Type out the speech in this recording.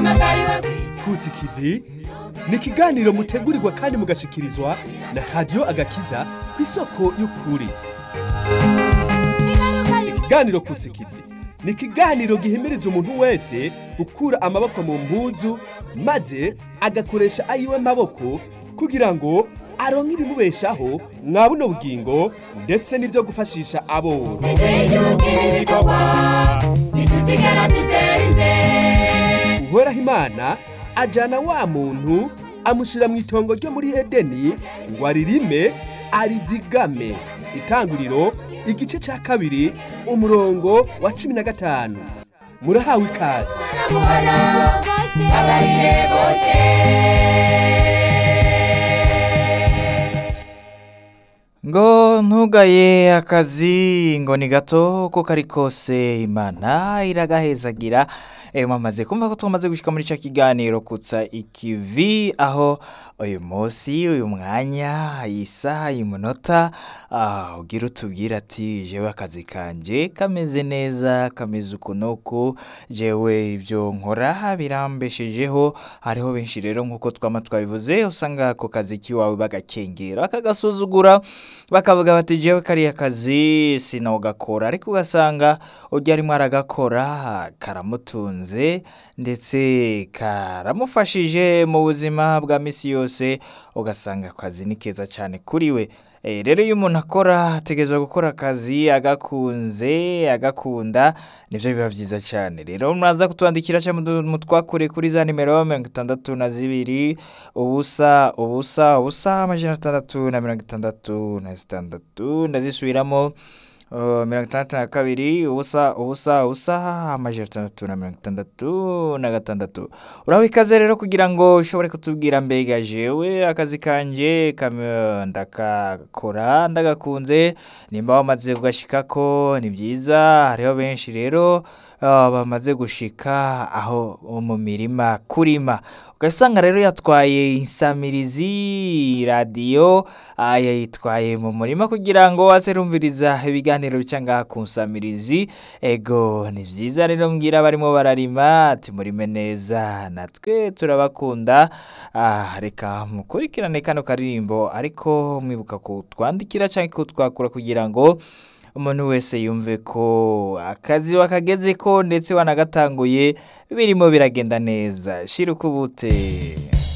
kutsi kivi ni ikiganiro mutegurirwa kandi mugashikirizwa na radiyo agakiza ku isoko y'ukuri ikiganiro kutsi kivi ni ikiganiro gihimiriza umuntu wese gukura amaboko mu mpuzu maze agakoresha ayiwe maboko kugira ngo aronke ibimubeshaho mwa buno bugingo ndetse n'ibyo gufashisha aboro uhoraho imana ajana wa muntu amushyira mu itongo ryo muri edeni ngo aririme arizigame itanguriro igice cya kabiri umurongo wa cumi na gatanu murahawe ikaze ngo ntugaye akazi ngo ni gato ko kari kose imana iragahezagira Eh, mwamaze kumva ko twamaze gushika muri ca kiganiro kutsa ikivi aho uyu munsi uyu mwanya iyi saha iyi munota ah, ugira utubwira ati jewe akazi kanje kameze neza kameze uku nuku jewe ibyo nkora birambeshejeho hariho benshi rero nk'uko twama twabivuze usanga ako kazi kiwawe bagakengera bakagasuzugura bakavuga bati jewe kariya kazi sinogakora ariko ugasanga ujya arimo aragakora karamutunze ndetse karamufashije mu buzima bwa misi yose ugasanga akazi ni keza cyane kuri we Eh, rero iyo umuntu akora ategerezwa gukora akazi agakunze agakunda nibyo biba byiza cyane rero muraza kutwandikira cyangwa mutwakure kuri za nimero mirongo itandatu na zibiri ubusa ubusa ubusa amajana atandatu na mirongo itandatu na zitandatu ndazisubiramo Uh, mirongo itandatu na kabiri ubusa ubusa ubusa amajana atandatu na mirongo itandatu na gatandatu uraho ikaze rero kugira ngo ushobore kutubwira mbega jewe akazi kanje kam- ndakakora ndagakunze nimba wamaze kugashikako ni byiza hariho benshi rero uh, bamaze gushika aho mu mirima kurima ugasanga rero yatwaye insamirizi radiyo ah, yayitwaye mu murima kugira ngo aze rumviriza ibiganiro bica ngaha ku nsamirizi ego ni byiza rero mbwira barimo bararima ati murime neza natwe turabakunda ah, reka mukurikirane kano karirimbo ariko mwibuka kutwandikira cyangwa kutwakura kugira ngo umuntu wese yumve ko akazi wakageze ko ndetse wanagatanguye birimo biragenda neza shira ukubute